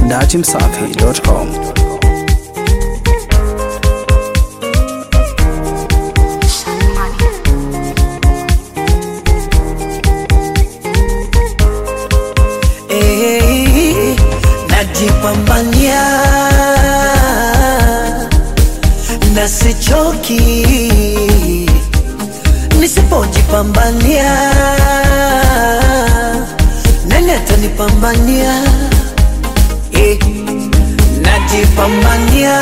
datimsafi.com. Eh, najipambania na sichoki, nisipojipambania nani atanipambania? Eh, najipambania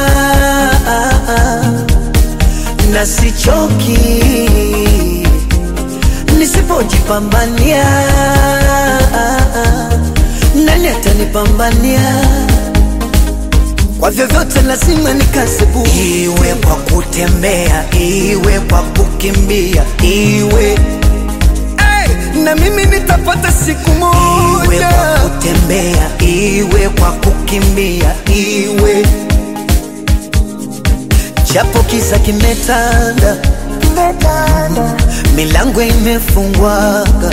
na sichoki nisipojipambania atanipambania kwa vyovyote, lazima nikasebu, iwe kwa kutembea, iwe kwa kukimbia, iwe hey, na mimi nitapata siku moja, iwe kwa kutembea, iwe kwa kukimbia, iwe japo kiza kimetanda, milango imefungwaga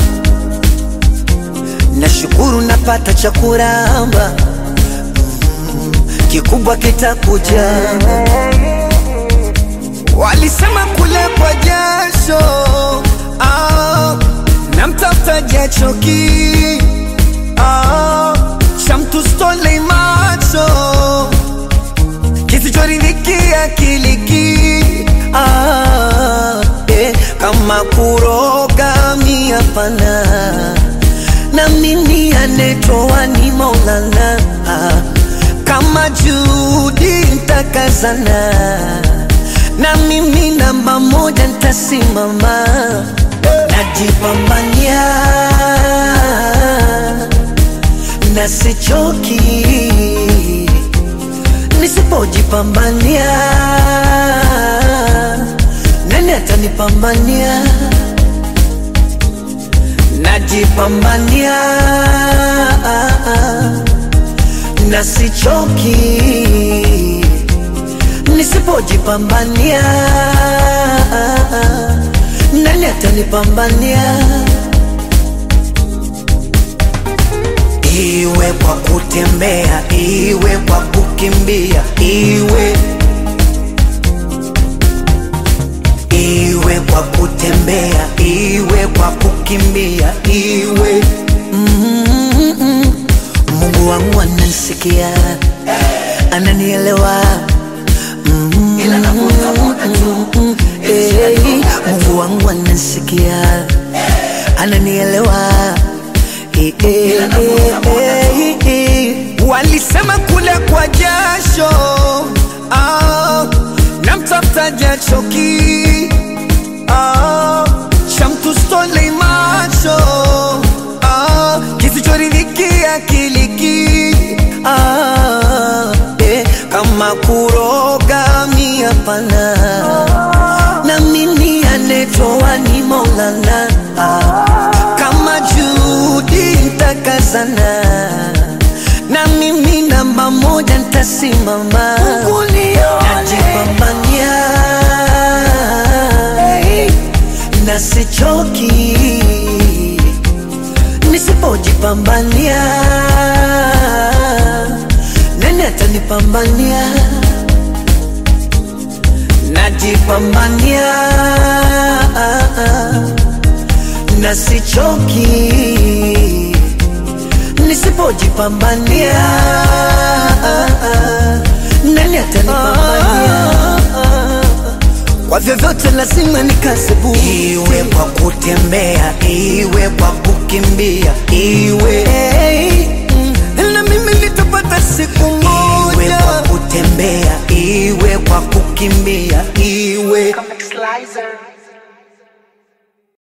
nashukuru napata cha kuramba, mm, kikubwa kitakuja. Walisema kule kwa jasho, ah, na mtafutaji achoki, ah, cha mtu stole macho, kisichoridhikia kiliki, ah, eh, kama kuroga mi hapana na mimi anetoa ni Maulana, kama juhudi ntakazana, na mimi namba moja ntasimama, najipambania na sichoki, nisipojipambania nani atanipambania? najipambania na sichoki, nisipojipambania nani atanipambania? Iwe kwa kutembea, iwe kwa kukimbia, iwe iwe kwa kutembea, iwe kwa kukimbia, iwe mm-hmm. Mungu wangu ananisikia, ananielewa mm-hmm. hey, Mungu wangu ananisikia, ananielewa hey, hey, hey, hey. Walisema kule kwa jasho ah, na mtafutaji achoki ah, cha mtu stole macho ah, kisichoridhikia kiliki ah, eh, kama kuroga mi hapana, na mimi anetoa ni Maulana ah, kama juhudi ntakazana, na mimi namba moja ntasimama, najipambania na sichoki, nisipojipambania nani atanipambania? Najipambania na sichoki, nisipojipambania nani atanipambania? Kwa vyovyote lazima nikasebu, iwe kwa kutembea, iwe kwa kukimbia, iwe hey, mm, na mimi nitapata siku moja, iwe kwa kutembea, iwe kwa kukimbia, iwe Comic Slicer.